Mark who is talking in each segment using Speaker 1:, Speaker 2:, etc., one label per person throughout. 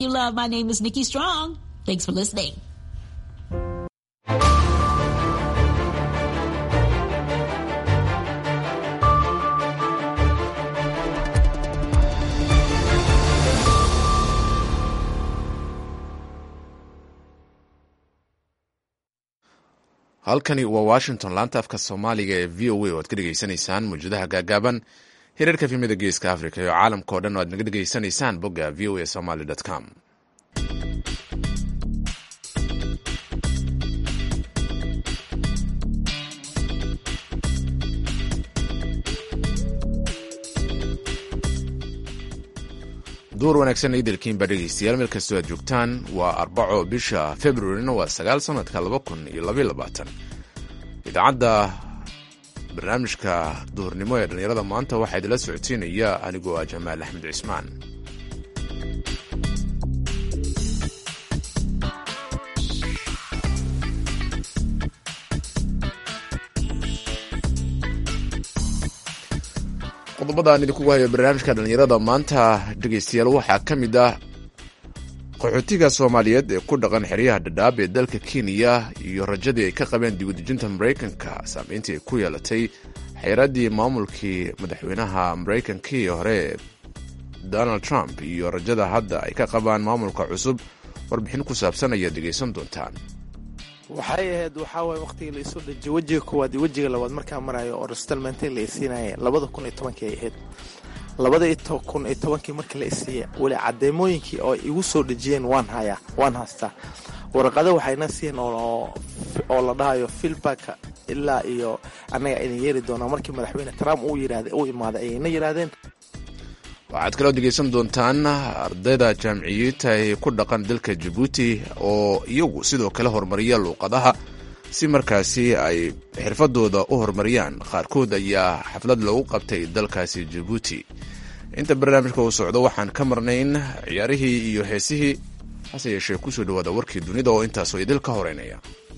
Speaker 1: You love. My name is Nikki Strong. Thanks for listening.
Speaker 2: halkani waa washington laanta afka soomaaliga ee v o a oo aad ka dhegeysanaysaan mawjadaha gaagaaban hirarka fimida geeska africa iyo caalamka oo dhan oo aad naga dhegeysanaysaan bogga v o a somaly com duur wanaagsan idelkiinba dhegeystayaal meel kastoo aad joogtaan waa arbaco bisha februarina waa sagaal sanadka laba kun iyo labaiyo labaatan idaacadda barnaamijka duhurnimo ee dhallinyarada maanta waxaa idinla socodsiinaya anigoo ah jamaal axmed cismaan qodobada aan idinkugu hayo barnaamijka dhallinyarada maanta dhegeystayaal waxaa ka mid ah qaxootiga soomaaliyeed ee ku dhaqan xeryaha dhadhaab ee dalka kenya iyo rajadii ay ka qabeen dibudejinta maraykanka saameyntii ay ku yeelatay xeeraddii maamulkii madaxweynaha maraykankii hore donald trump iyo rajada hadda ay ka qabaan maamulka cusub warbixin ku saabsan ayaad dhegeysan doontaan
Speaker 3: waxay ahayd waxaa waay waqtigii la isu dhajiy wejiga koowaad iyo wejiga labaad markaa marayo oo restalmente la isiinaya labada kun iyo tobankii ay ahayd labada kun iyo tobankii markii la isiiya weli cadeemooyinkii oo igu soo dhejiyeen waan hayaa waan haystaa warqado waxayna siiyeen oo la dhahayo filbaka ilaa iyo annaga ayna yeeri doonaa markii madaxweyne trump uu yidhaahday uu imaaday ayayna yidhaahdeen
Speaker 2: waxaad kaloo degeysan doontaan ardayda jaamiciyiinta ee ku dhaqan dalka jabuuti oo iyagu sidoo kale horumariya luuqadaha si markaasi ay xirfadooda u horumariyaan qaarkood ayaa xaflad loogu qabtay dalkaasi jabuuti inta barnaamijka uu socdo waxaan ka marnayn ciyaarihii iyo heesihii hase yeeshee kusoo dhawaada warkii dunida oo intaasoo idil ka horeynaya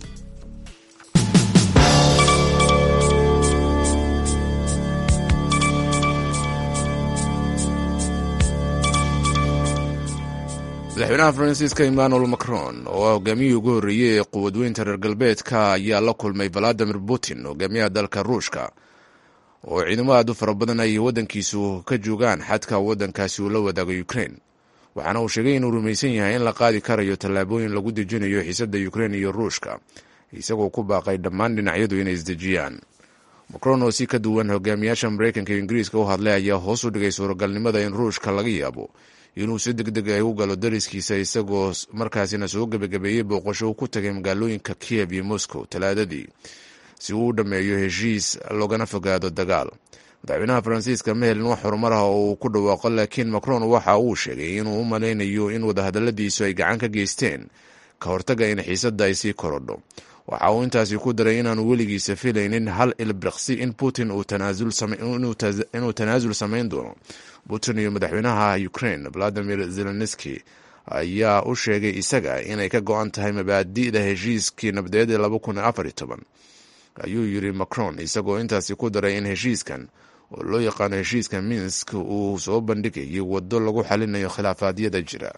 Speaker 2: madaxweynaha faransiiska emmanuel macron oo ah hogaamiyihii ugu horreeyey ee quwadweynta reer galbeedka ayaa la kulmay valadimir putin hogaamiyaha dalka ruushka oo ciidamo aad u fara badan ay waddankiisu ka joogaan xadka waddankaasi uu la wadaago ukrain waxaana uu sheegay inuu rumaysan yahay in la qaadi karayo tallaabooyin lagu dejinayo xiisadda ukrein iyo ruushka isagoo ku baaqay dhammaan dhinacyadu inay isdejiyaan macron oo si ka duwan hogaamiyaasha maraykanka iyo ingiriiska u hadlay ayaa hoos u dhigay suuragalnimada in ruushka laga yaabo inuu si deg deg ay u galo dariskiisa isagoo markaasina soo gebagabeeyey booqasho uu ku tagay magaalooyinka kiev iyo moscow talaadadii si uu u dhammeeyo heshiis loogana fogaado dagaal madaxweynaha faransiiska ma helin wax horumar ah oo uu ku dhawaaqo laakiin macron waxa uu sheegay inuu u malaynayo in wadahadaladiisu ay gacan ka geysteen ka hortaga in xiisadda ay sii korodho waxa uu intaasi ku daray inaanu weligiisa filaynin hal ilbriqsi in putin inuu tanaasul samayn doono putin iyo madaxweynaha ukrain valadimir zelenski ayaa u sheegay isaga inay ka go-an tahay mabaadi'da heshiiskii nabadeed ee laba kun afar iyo toban ayuu yiri macron isagoo intaasi ku daray in heshiiskan oo loo yaqaano heshiiska minsk uu soo bandhigayay waddo lagu xalinayo khilaafaadyada jira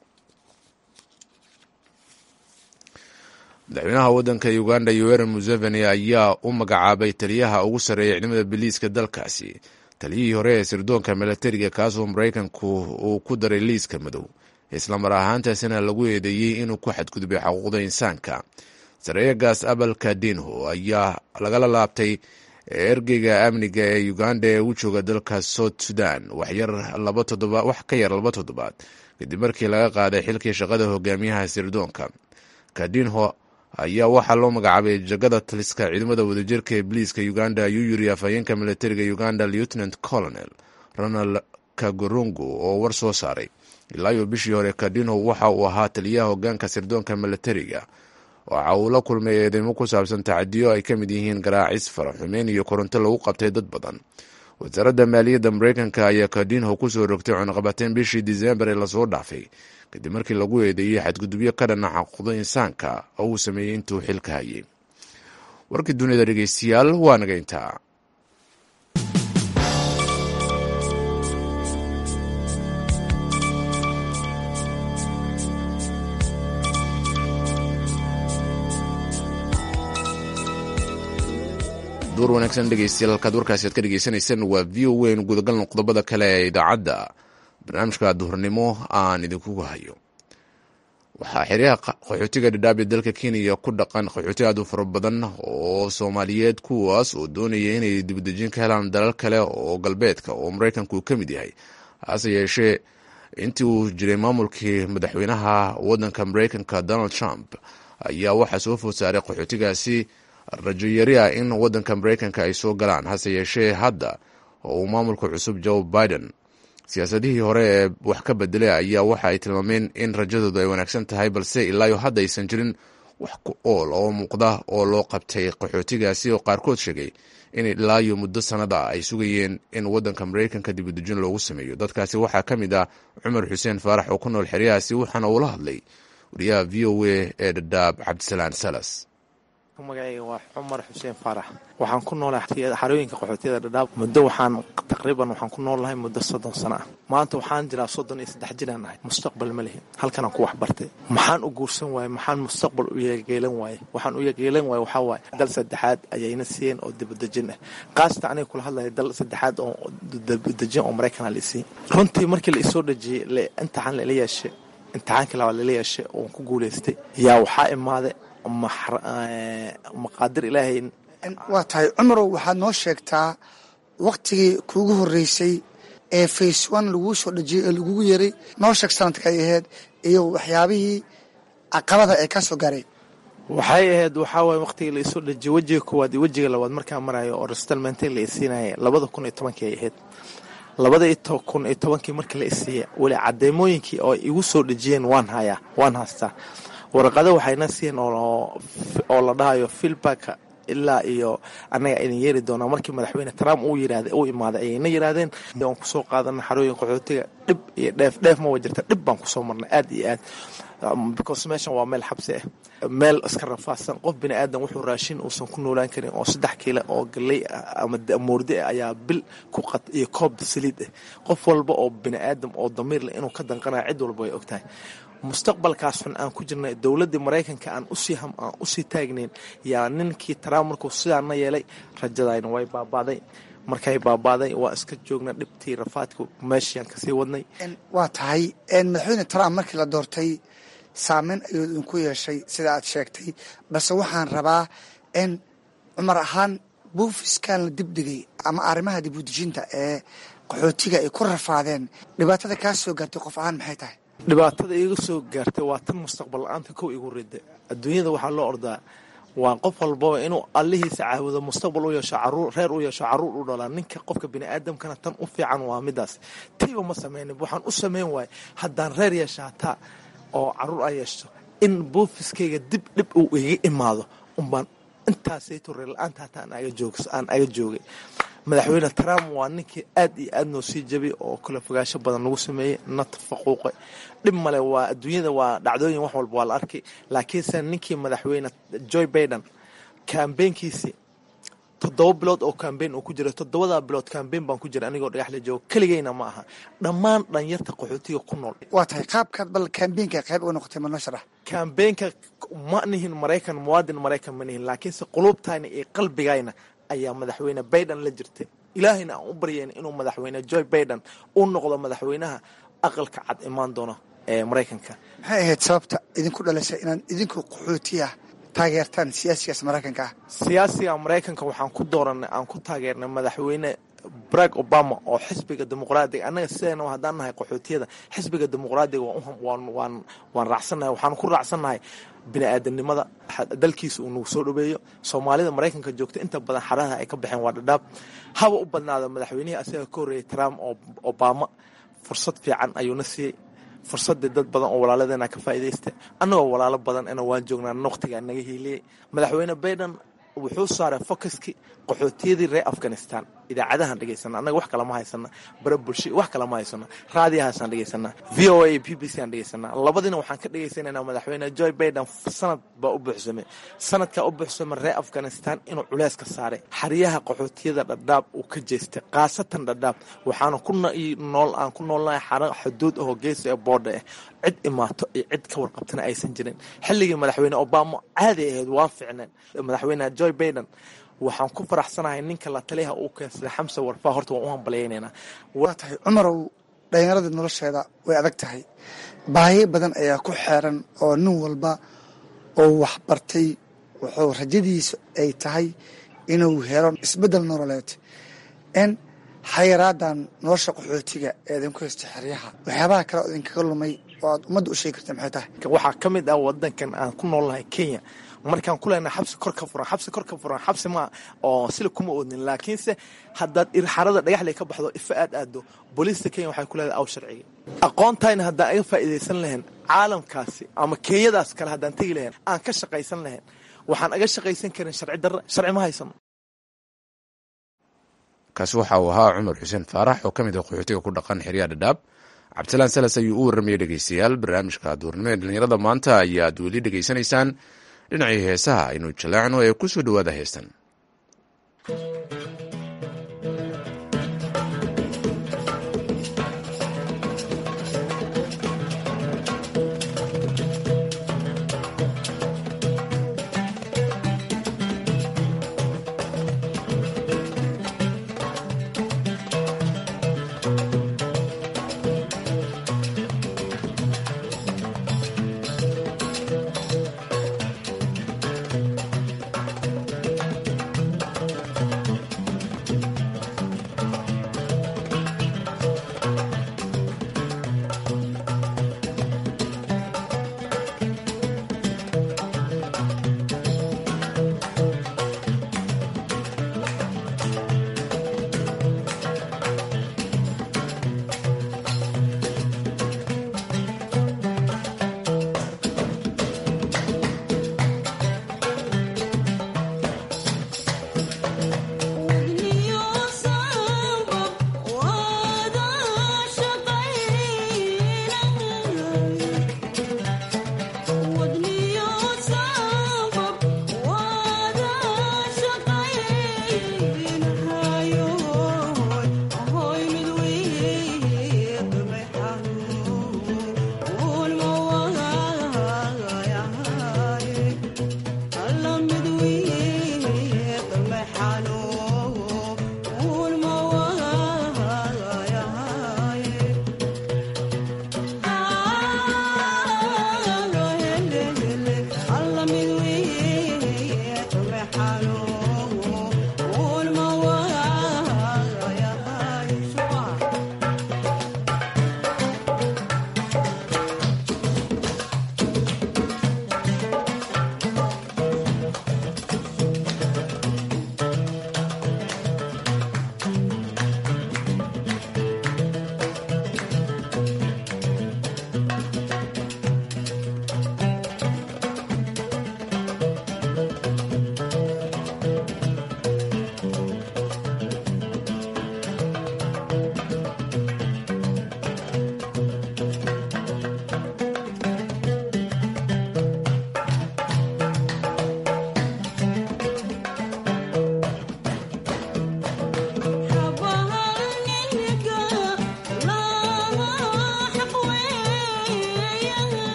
Speaker 2: madaxweynaha waddanka uganda yoweri museveni ayaa u magacaabay taliyaha ugu sarreeya ciidamada biliiska dalkaasi taliyihii hore ee sirdoonka milatariga kaasoo maraykanku uu ku daray liiska madow islamar ahaantaasina lagu eedeeyey inuu ku xadgudbay xuquuqda insaanka sareeyagaas abalka dinho ayaa lagala laabtay ergeyga amniga ee uganda ee u jooga dalka south sudan wax ka yar laba toddobaad kadib markii laga qaaday xilkii shaqada hogaamiyaha sirdoonka kadinho ayaa waxaa loo magacaabay jagada taliska ciidamada wadajirka ee biliiska uganda ayuu yiri afhayeenka milatariga uganda lieutenant colonel ronald kagorungu oo war soo saaray ilaa iyo bishii hore kadinho waxa uu ahaa taliyaha hogaanka sirdoonka milatariga waxa uu la kulmay eedeymo ku saabsan tacadiyo ay ka mid yihiin garaacis faraxumeyn iyo koronto lagu qabtay dad badan wasaaradda maaliyadda maraykanka ayaa kadinho kusoo rogtay cunaqabateen bishii disembar ee lasoo dhaafay kadib markii lagu eedeeyey xadgudubyo ka dhana xaquuqda insaanka oo uu sameeyey intuu xilka hayay warkii dunida dhegeystayaal waa naga intaa duur wanaagsan dhegeystayaal halkaad warkaasi aad ka dhegeysanaysaan waa v o weyn gudagalno qodobada kale ee idaacadda barnaamijka duhurnimo aan idinkugu hayo waxaa xeryaha qaxootiga dhadhaab ee dalka kenya ku dhaqan qaxooti aad u fara badan oo soomaaliyeed kuwaas oo doonaya inay dibadejin ka helaan dalal kale oo galbeedka oo maraykanku uu ka mid yahay hase yeeshee intii uu jiray maamulkii madaxweynaha wadanka maraykanka donald trump ayaa waxaa soo food saaray qaxootigaasi rajo yari ah in wadanka maraykanka ay soo galaan hase yeeshee hadda oo uu maamulka cusub joe biden siyaasadihii hore ee wax ka bedelay ayaa waxa ay tilmaameen in rajadoodu ay wanaagsan tahay balse ilaayo hadda aysan jirin wax ku ool oo muuqda oo loo qabtay qaxootigaasi oo qaarkood sheegay in ilaayo muddo sanada ay sugayeen in wadanka maraykanka dibadejin loogu sameeyo dadkaasi waxaa ka mid ah cumar xuseen faarax oo ku nool xeryahaasi waxaana uula hadlay wariyaha v o a ee dhadhaab cabdisalaan salas
Speaker 3: magacayga waa cumar xuseen faarax waxaan ku noolahay xarooyinka qaxootiyada dhadhaab muddo waxaan taqriiban waxaan ku nool lahay muddo soddon sano ah maanta waxaan jiraa soddon iyo saddex jiraan ahay mustaqbal ma lihin halkanaan ku waxbartay maxaan u guursan waaye maxaan mustaqbal u yeegeelan waaye waxaan u yeegeelan waaye waxaa waaye dal saddexaad ayayna siiyeen oo dibadejin ah qaasata aniga kula hadlaya dal saddexaad oo dibadejin oo maraykana la isiin runtii markii la isoo dhejiyey imtixaan lala yeeshay imtixaankii labaad lala yeeshay oon ku guulaystay yaa waxaa imaaday maqaadir ilaahay
Speaker 4: waa tahay cumarow waxaad noo sheegtaa waktigii kuugu horreysay ee face one laguu soo dhejiyey ee lagugu yeray noo sheeg sanadka ay ahayd iyo waxyaabihii caqabada ee ka soo garay
Speaker 3: waxay ahayd waxaa waye waqtigii la isoo dhejiyey wejiga koowaad iyo wejiga labaad markaa marayo oo restalmentin la isiinaya labada kun iyo tobankii ay ahayd labada kun iyo tobankii markii la isiiya weli cadeemooyinkii oo igu soo dhejiyeen waan hayaa waan haystaa warqado waxayna siiyeen oo la dhahayo filbaka ilaa iyo annaga idin yeeri doonaa markii madaxweyne trump uu yirahda uu imaaday ayayna yiraahdeen aan kusoo qaadana xarooyin qaxootiga dhib iyo dheef dheef ma wa jirta dhib baan kusoo marnay aad iyo aad because meeshan waa meel xabsi ah meel iska rafaadsan qof bini aadan wuxuu raashin uusan ku noolaan karin oo saddex kiila oo galey ah ama moordi ah ayaa bil ku qad iyo koob saliid ah qof walba oo bini aadam oo damiir leh inuu ka danqanayo cid walba way ogtahay mustaqbalkaas xun aan ku jirnay dowladdii maraykanka aan usii aan usii taagnayn yaa ninkii trump markuu sidaana yeelay rajadayna way baabaaday markay baabaaday waa iska joogna dhibtii rafaadka meeshiaan kasii wadnay
Speaker 4: waa tahay madaxweyne trump markii la doortay saameyn ayuu idinku yeeshay sida aad sheegtay balse waxaan rabaa in cumar ahaan buufiskan la dibdhigay ama arrimaha dibudejinta ee qaxootiga ay ku rafaadeen dhibaatada kaa soo gaartay qof ahaan maxay tahay
Speaker 3: dhibaatada iiga soo gaartay waa tan mustaqbal la-aanta kow igu rida adduunyada waxaa loo ordaa waa qof walbaba inuu allihiisa caabudo mustaqbal u yeesho caruur reer u yeesho caruur u dhalaa ninka qofka bini aadamkana tan u fiican waa midaas tiiba ma sameynin waxaan u sameyn waayay haddaan reer yeesha hataa oo caruur a yeeshto in buufiskayga dib dhib uu iga imaado unbaan intaasayto reer la-aanta hataa aan aga joogay madaxweyne trump waa ninkii aad iyo aad noo sii jabay oo kala fogaansho badan lagu sameeyey na tafaquuqay dhib male waa adduunyada waa dhacdooyin wax walba waa la arkay laakiinse ninkii madaxweyne joy baiden kambeynkiisii toddoba bilood oo kambeyn uu ku jira toddobadaa bilood kambeyn baan ku jira anigoo dhagax la joogo keligeyna ma aha dhammaan dhalinyarta qaxootiga ku nool
Speaker 4: waa tahay qaabkaad bal kambeynka qayb uga noqotay ma noo sharax
Speaker 3: kambeynka ma nihin maraykan muwaadin maraykan ma nihin laakiinse quluubtayna iyo qalbigayna ayaa madaxweyne baiden la jirtay ilaahayna aan u baryayn inuu madaxweyne joy baiden u noqdo madaxweynaha aqalka cad imaan doono ee maraykanka
Speaker 4: maxay ahayd sababta idinku dhalisay inaad idinku qaxootiya taageertaan siyaasigaas maraykanka ah
Speaker 3: siyaasiga maraykanka waxaan ku dooranay aan ku taageernay madaxweyne barack obama oo xisbiga dimuqraadiga annaga sidayna haddaan nahay qaxootiyada xisbiga dimuqraadiga waan waan raacsannahay waxaan ku raacsannahay bini aadanimada dalkiisa uu nagu soo dhaweeyo soomaalida maraykanka joogta inta badan xaraha ay ka baxeen waa dhadhaab haba u badnaada madaxweynihii asaga ka horreeyay trump oo obama fursad fiican ayuuna siiyey fursadii dad badan oo walaaladeena ka faa'iidaysta annagoo walaalo badan ina waan joognaa waqtigaa naga hiiliyey madaxweyne baiden wuxuu saaray focuskii qaxootiyadii reer afghanistan idaacadahaan dhegaysana annaga wax kalama haysana bara bulsha wax kalama haysano raadiyahaasaan dhegaysanaa v o a b b c aan dhegaysanaa labadiina waxaan ka dhegaysanayna madaxweyne joy baiden sanad baa u buuxsamay sanadkaa u buuxsamay reer afghanistan inuu culeys ka saaray xeryaha qaxootiyada dhadhaab uu ka jeestay khaasatan dhadhaab waxaana ku nool aan ku noolnahay xara xuduud ahoo geesa ee boodha ah cid imaato iyo cid ka warqabtana aysan jirin xilligii madaxweyne obama caadi ahayd waa ficneen madaxweyne joy baiden waxaan ku faraxsanahay ninka la taliyaha uu keensaday xamse warfaa horta waan u hambalyaynayna
Speaker 4: waa tahay cumarow dhallinyarada nolosheeda way adag tahay baahiyo badan ayaa ku xeeran oo nin walba oo waxbartay wuxuu rajadiisu ay tahay inuu helo isbeddel nololeed n xayiraadan nolosha qaxootiga ee idinku haysta xeryaha waxyaabaha kale oo idinkaga lumay oo aad ummadda u sheegi karta maxay tahay
Speaker 3: waxaa ka mid ah wadankan aan ku noolnahay kenya markaan ku leenahay xabsi kor ka furan xabsi kor ka furan xabsi ma oo sila kuma oodnin laakiinse haddaad irxarada dhagaxley ka baxdo ifa aad aado booliista kenya waxay ku leedahay aw sharciga aqoontayna haddaan aga faa'iidaysan lahayn caalamkaasi ama kenyadaas kale haddaan tegi lahayn aan ka shaqaysan lahayn waxaan aga shaqaysan karin sharci darra sharci ma haysano
Speaker 2: kaasi waxa uu ahaa cumar xuseen faarax oo ka mid ah qaxootiga ku dhaqan xeryaha dhadhaab cabdisalaan salas ayuu u warramayay dhegeystayaal barnaamijka duurnimo ee dhallinyarada maanta ayaad weli dhegeysanaysaan dhinacii heesaha aynu jaleecno ee ku soo dhowaada heestan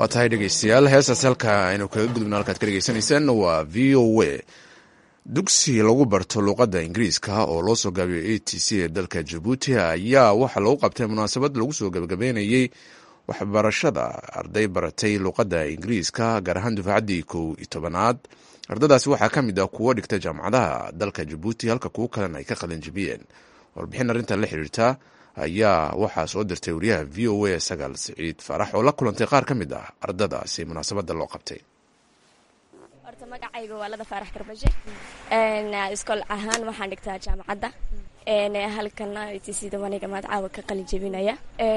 Speaker 2: waa tahay dhegeystayaal heestaas halka aynu kaga gudubno halkaad ka dhegeysanaysaan waa v o a dugsi lagu barto luuqadda ingiriiska oo loo soo gaabiyo a t c ee dalka jabuuti ayaa waxaa lagu qabtay munaasabad lagu soo gabagabeynayey waxbarashada arday baratay luuqadda ingiriiska gaar ahaan dufaacaddii kow iyo tobanaad ardadaasi waxaa ka mid ah kuwo dhigta jaamacadaha dalka jabuuti halka kuwo kalena ay ka qalinjibiyeen warbixin arrintan la xiriirta ayaa waxaa soo dirtay wariyaha v o a sagaal siciid faarax oo la kulantay qaar ka mid ah ardadaasi munaasabadda loo qabtay
Speaker 5: horta magacayga waa lada faarax garbashe iskool ahaan waxaan dhigtaa jaamacadda halkana tcda waniga magacaawa ka qalin jebinaya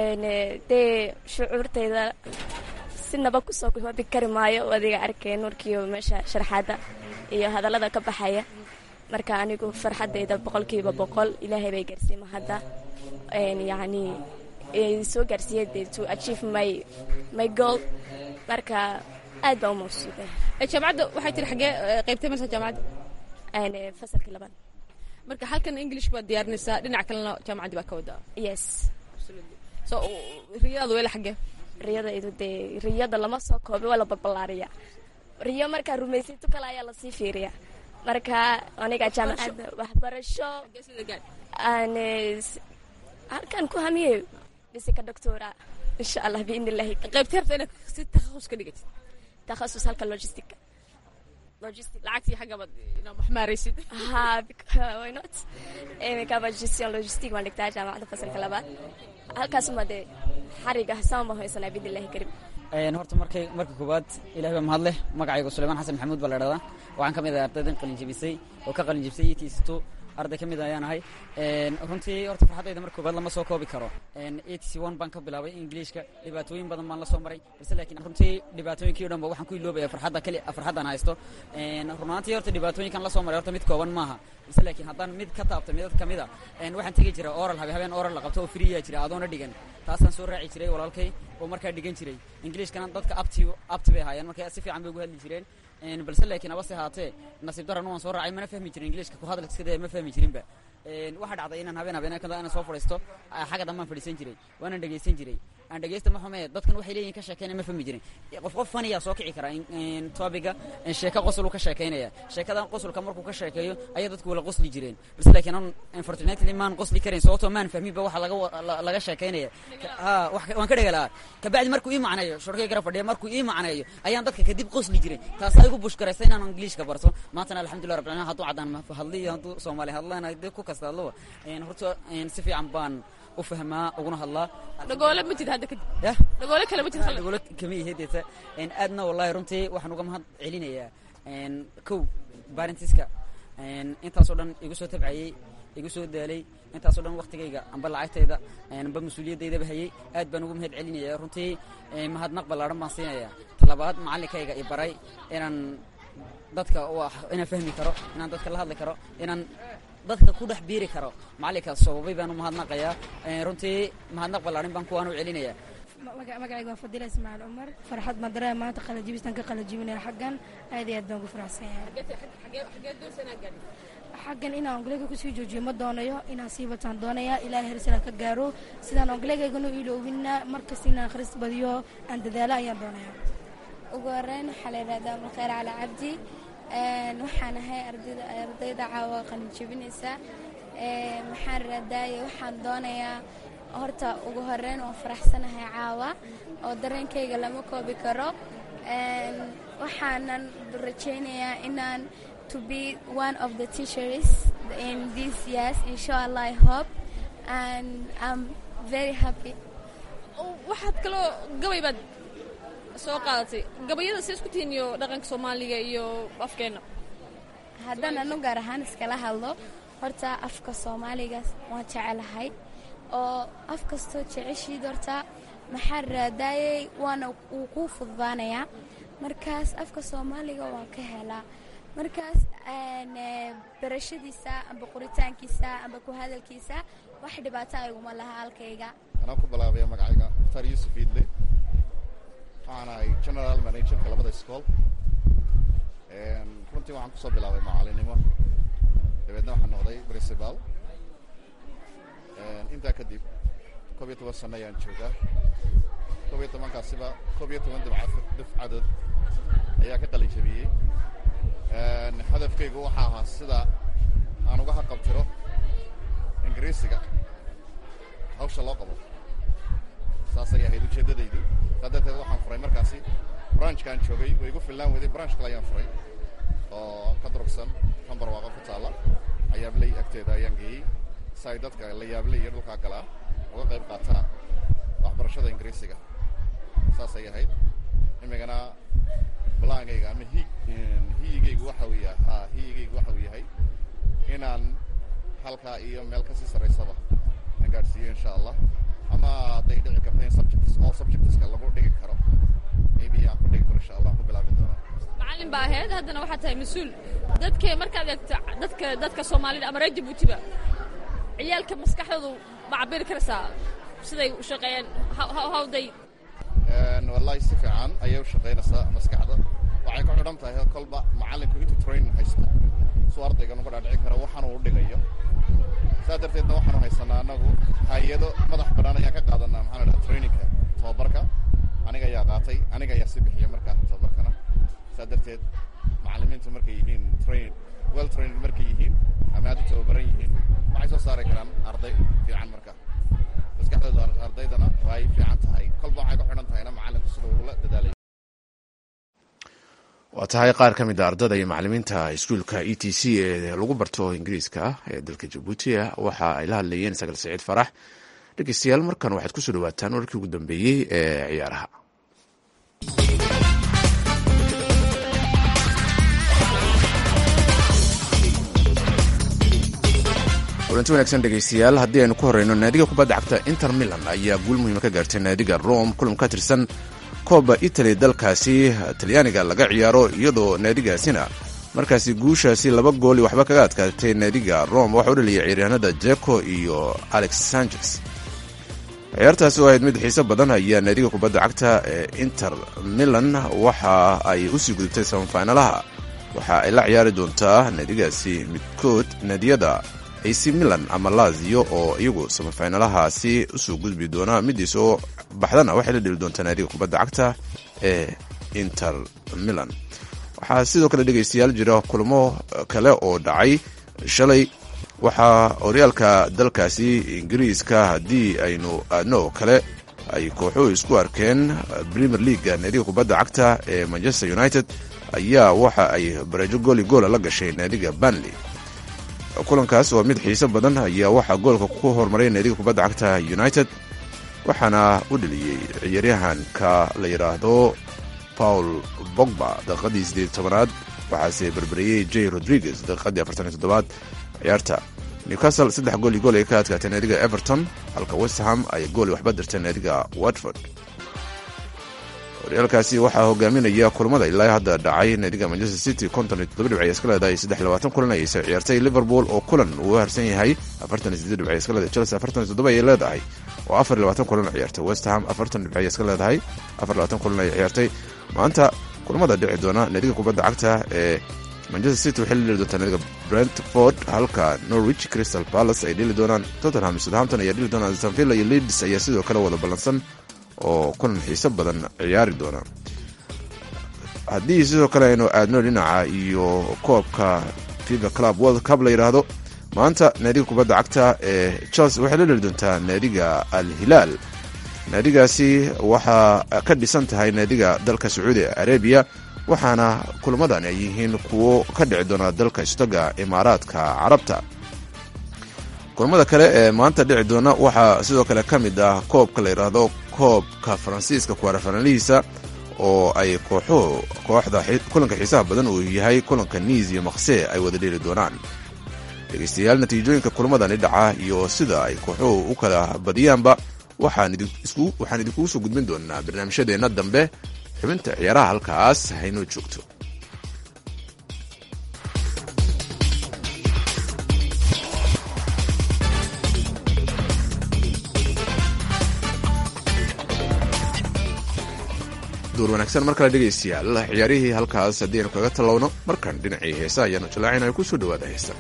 Speaker 5: dee shucuurtayda sinaba kusoo koobi kari maayo adiga arkay nuurkiiyo meesha sharxaadda iyo hadallada ka baxaya marka anigu farxadayda boqolkiiba boqol ilaahay bay gaarsiima hadda yani soo gaarsiiyay to achieve my my goal marka aad baa u mawsuuday
Speaker 6: jaamacadda waxay tiri xagee qaybtay marsa jaamacadda
Speaker 5: fasalkii labaad
Speaker 6: marka halkan english baad diyaarinaysaa dhinac kalena jaamacaddii baa ka wadaa
Speaker 5: yes
Speaker 6: so riyadaadu weela xagee
Speaker 5: riyadaydu dee riyada lama soo koobi waa la balballaariya riyo markaa rumaysato kale ayaa lasii fiiriya marka aniga jaamacadda waxbarasho aan halkan ku hamiye dhisika doctora insha allah biidn illahi
Speaker 6: qaybtay rabta inaad si takhasus ka dhigatid
Speaker 5: takhasus halka logistica logistic
Speaker 6: lacagtii xaggabaad inaad wax maaraysid
Speaker 5: ha why not imikaba gestion logistic waan dhigtaa jaamacadda fasalka labaad halkaasuma dee xariga saan baan haysanaa biidn illahi karim
Speaker 7: horta markay marka koowaad ilahay baa mahad leh magacaygu suleymaan xasan maxamuud baa la dhahdaa waxaan ka mid ahay ardaydan qalinjebisay oo ka qalinjebisay etisto arday ka mid ayaan ahay runtii horta farxaddayda marka koowaad lama soo koobi karo atc one baan ka bilaabay ingiliishka dhibaatooyin badan baan la soo maray balse laakiin runtii dhibaatooyinkii o dhan ba waxaan ku iloobaya farxadda kali farxaddan haysto runaantii horta dhibaatooyinkan la soo maray horta mid kooban maaha balse laakiin haddaan mid ka taabto midad ka mid a waxaan tegi jiray oral habe habeen oral la qabto oo friya jira adoona dhigan taasaan soo raaci jiray walaalkay oo markaa dhigan jiray ingiliishkana dadka abti abti bay ahaayeen marka si fiican bay ugu hadli jireen balse laakiin abase haatee nasiib darana waan soo raacay mana fahmi jirin ingiliishka ku hadalkiskade ma fahmi jirinba waxaa dhacday inaan habeen habeen kada inaan soo fadhiisto xagga dambaan fadhiisan jiray waanaan dhegaysan jiray aan dhegaysta ma xume dadkan waxay leeyihin ka sheekeyna ma fahmi jirin qof qof faniyaa soo kici karaa topiga sheeko qosol ka sheekeynaya sheekadan qosolka markuu ka sheekeeyo ayaa dadku wala qosli jireen balse laakiin an unfortunately maan qosli karayn sababtoo maan fahminba waxa laga laga sheekeynaya ha waan ka dhega lahaa kabacdi markuu ii macneeyo shorkay gara fadhiya markuu ii macneeyo ayaan dadka kadib qosli jiray taasaa igu bushkaraysa inaan ingiliishka barto maantana alxamdulillah rabbil alamin hadduu caddaan hadliyo hadduu soomaali hadlaan dee ku kasta hadlaba horta si fiican baan u fahmaa uguna hadlaa
Speaker 6: dhagoole ma jira hadda kadib
Speaker 7: yah
Speaker 6: dhagoole kale ma jira
Speaker 7: dhagoole kama ihedeeta aadna wallahi runtii waxaan uga mahad celinayaa kow barentiska intaasoo dhan igu soo tabcayey igu soo daalay intaasoo dhan waktigayga amba lacagtayda amba mas-uuliyadeydaba hayey aad baan ugu mahad celinaya runtii mahadnaq ballaadhan baan siinaya talabaad macallinkayga i baray inaan dadka inaan fahmi karo inaan dadka la hadli karo inaan dadka ku dhex biiri karo macallinkaas sababay baan u mahadnaqayaa runtii mahadnaq ballaadhin baan kuwaan u celinaya
Speaker 8: magacayga waa fadila ismaaciil cumar farxad madaraya maanta qalajibistaan ka qalajibinaya xaggan aad iyo aad baan ugu faraxsan yahay xaggan inaan ongleyga kusii joojiyo ma doonayo inaan sii bataan doonaya ilaa hersala ka gaaro sidaan ongleygayganu iloowina markasta inaan akhris badiyo aan dadaalo ayaan doonaya
Speaker 9: ugu horeyn waxaa la yidhahdaa abulkhayr cali cabdi waxaan ahay ardayda caawa qalinjebinaysa maxaan raadaaye waxaan doonayaa horta ugu horeyn waan faraxsanahay caawa oo dareenkayga lama koobi karo waxaanan rajaynayaa inaan to be one of the teachers in this years inshallah i hope and i'm very happy
Speaker 6: waxaad kaloo gabay baad soo qaadatay gabayada see isku tihiin iyo dhaqanka soomaaliga iyo afkeenna
Speaker 9: haddaan anu gaar ahaan iskala hadlo horta afka soomaaliga waan jecelahay oo af kastoo jeceshiid horta maxaa raadaayey waana wuu kuu fududaanayaa markaas afka soomaaliga waan ka helaa markaas barashadiisa amba qoritaankiisa amba ku hadalkiisa wax dhibaato ayguma laha halkayga
Speaker 10: anaan ku bilaabaya magacayga mukhtaar yuusuf iidle waxaan ahay general managerka labada iskool runtii waxaan kusoo bilaabay macalinimo dabeedna waxaan noqday principal intaa kadib koob iyo toban sano ayaan joogaa koob iyo tobankaasiba koob iyo toban dibca dufcadood ayaa ka qalin jabiyey hadafkaygu waxaa ahaa sida aan uga haqabtiro ingiriisiga hawsha loo qabo saasay ahayd ujeeddadaydu saa darteed waxaan furay markaasi branchkaan joogay way igu fillaan weday branch kale ayaan furay oo ka durugsan kan barwaaqo ku taalla ayaabley agteeda ayaan geeyey si ay dadka la yaabley iyo dhulkaa galaa uga qayb qaataan waxbarashada ingiriisiga saasay ahayd imigana balaankayga ama hi hiyigaygu waxa uu yahay ha hiyigaygu waxa uu yahay inaan halkaa iyo meel kasii sarraysaba na gaadhsiiyo insha allah ama hadday dhici karto in subjects all subjectska lagu dhigi karo maybe aan ku dhigi karo insha allah ku bilaabi doonaa
Speaker 6: macallin baa ahayd haddana waxaa tahay mas-uul dadka markaad eegto dadka dadka soomaalida ama reer jabuutiba ciyaalka maskaxdoodu ma cabiri karaysaa siday u shaqeeyeen hawday
Speaker 10: wallahi si fiican ayay u shaqaynaysaa maskaxda waxay ku xidhan tahay kolba macallinku intuu training haysto suu ardayga nuga dhaadhicin karo waxaanu u dhigayo saa darteedna waxaanu haysanaa annagu hay-ado madax bannaan ayaan ka qaadanaa maxaa la dhaha trainingka tababarka aniga ayaa qaatay aniga ayaa si bixiya markaa tababarkana saa darteed macallimiintu markay yihiin train well trained markay yihiin ama aad u tababaran yihiin waxay soo saari karaan arday fiican marka maskaxdooda ardaydana waa ay fiican tahay kolba waxay ku xidhan tahayna macallinku sida uula dadaalay
Speaker 2: waa tahay qaar ka mid a ardada iyo macalimiinta iskuulka e t c ee lagu barto ingiriiska ee dalka jabuuti waxa ay la hadlayeen sagal saciid farax dhegeystayaal markan waxaad kusoo dhawaataan warkii ugu dambeeyey ee ciyaaraha kulanti wanaagsan dhegeystayaal haddii aynu ku horeyno naadiga kubadda cagta inter milan ayaa guul muhiima ka gaartay naadiga rome kulan ka tirsan kooba italy dalkaasi talyaaniga laga ciyaaro iyadoo naadigaasina markaasi guushaasi laba gooli waxba kaga adkaatay naadiga rome waxaa u dhaliyay ciyaaryahanada jeko iyo alex sanchez ciyaartaasi oo ahayd mid xiise badan ayaa naadiga kubadda cagta ee inter milan waxa ay usii gudubtay samafinalaha waxa ay la ciyaari doontaa naadigaasi midkood naadiyada ac milan ama lazio oo iyagu samafinalahaasi usoo gudbi doona midiis oo baxdana waxay la dheli doontaa naadiga kubadda cagta ee inter milan waxaa sidoo kale dhegeystayaal jira kulamo kale oo dhacay shalay waxaa horyaalka dalkaasi ingiriiska haddii aynu aadno oo kale ay kooxuhu isku arkeen premier leaga naadiga kubadda cagta ee manchester united ayaa waxa ay barajo gooli goola la gashay naadiga banley kulankaas waa mid xiise badan ayaa waxaa goolka ku horumaray naadiga kubadda cagta united waxaana u dheliyey ciyaaryahanka la yidhaahdo paul bogba daqiiqadii sideed tobanaad waxaase berberiyey j rodriguez daqiiqadii afartan iyo toddobaad ciyaarta newcastle saddex gool iyo gool ay ka adkaatay naadiga everton halka westham ay gooli waxba dirtay naadiga watford horyaalkaasi waxaa hogaaminaya kulamada ilaa hadda dhacay naadiga manchester city konton iyo toddoba dhibc ay iska leedahay saddex labaatan kulan ayay soo ciyaartay liverpool oo kulan uu harsan yahay afartan iyo siddeed dhibc ay iska leedahay chelsea afartan iyo toddoba ayay leedahay oo afar iyo labaatan kulan ciyaartay west ham afartan dhibc ay iska leedahay afar labaatan kulan ayay ciyaartay maanta kulamada dhici doona naadiga kubadda cagta ee manchester city waxay la dheli doontaa naadiga brentford halka norwich crystal palace ay dheli doonaan tottenham southampton ayaa dheli doonaan stanvilla iyo leeds ayaa sidoo kale wada ballansan oo kulan xiise badan ciyaari doona haddii sidoo kale aynu aadno dhinaca iyo koobka fifa club world cup la yidhaahdo maanta naadiga kubadda cagta ee chelsea waxay la dheli doontaa naadiga al hilaal naadigaasi waxaa ka dhisan tahay naadiga dalka sacuudi arabiya waxaana kulamadan ay yihiin kuwo ka dhici doona dalka istaga imaaraadka carabta kulamada kale ee maanta dhici doona waxaa sidoo kale ka mid ah koobka la yidhaahdo koobka faransiiska kuwaarafanalihiisa oo ay kooxuhu kooxda kulanka xiisaha badan uu yahay kulanka niis iyo makse ay wada dheeli doonaan dhegeystayaal natiijooyinka kulamadani dhaca iyo sida ay kooxuhu u kala badiyaanba waxaan idinkugu soo gudbin doonaa barnaamijyadeenna dambe xubinta ciyaaraha halkaas haynoo joogto duur wanaagsan mar kale dhegaystayaal ciyaarihii halkaas haddii aynu kaga tallowno markan dhinacii heesa ayaanu jalaacinayo ku soo dhawaada heesa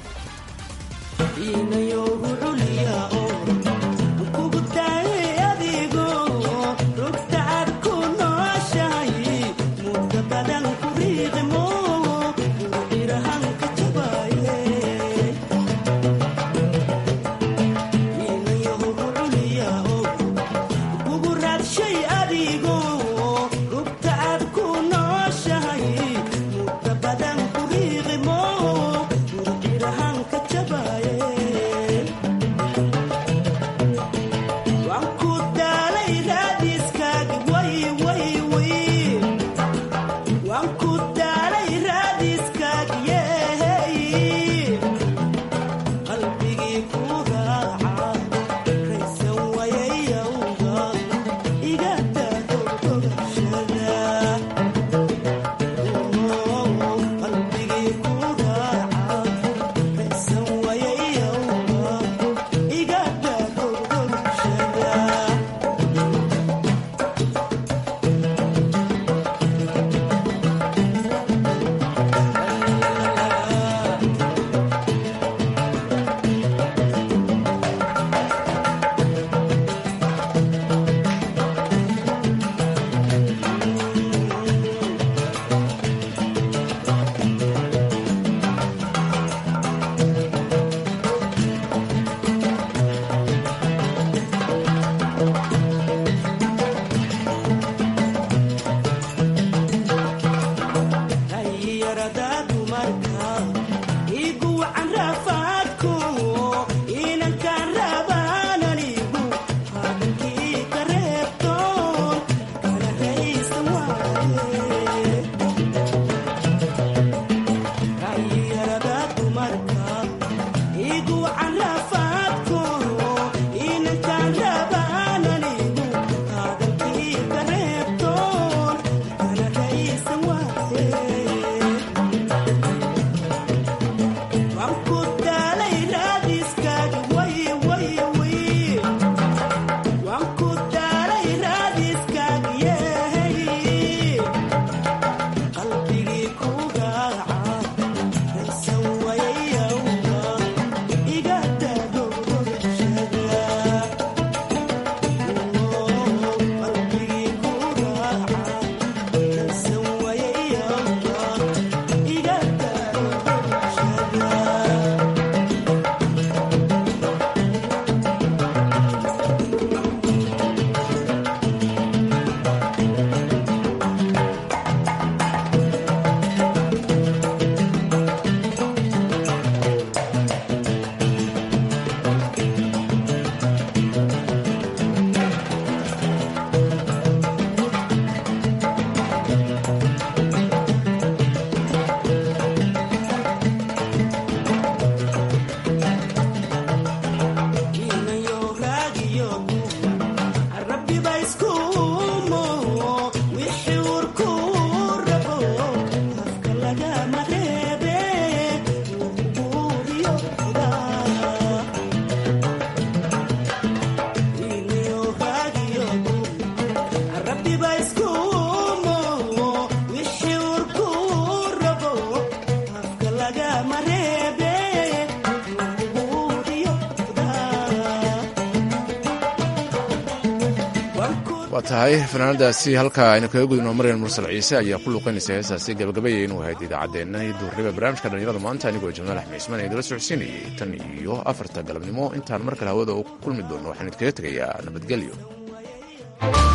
Speaker 2: waa tahay fanaanadaasi halkaa aynu kaga gudubno maryan mursal ciise ayaa ku luuqaynaysa heesaasi gabagabayay inuu ahayd idaacaddeenna iyo duurriba barnaamijka dhallinyarada maanta anigoo jamaal axmed ismaan idila socodsiinayay tan iyo afarta galabnimo intaan mar kale hawada u kulmi doono waxaan idkaga tegayaa nabadgelyo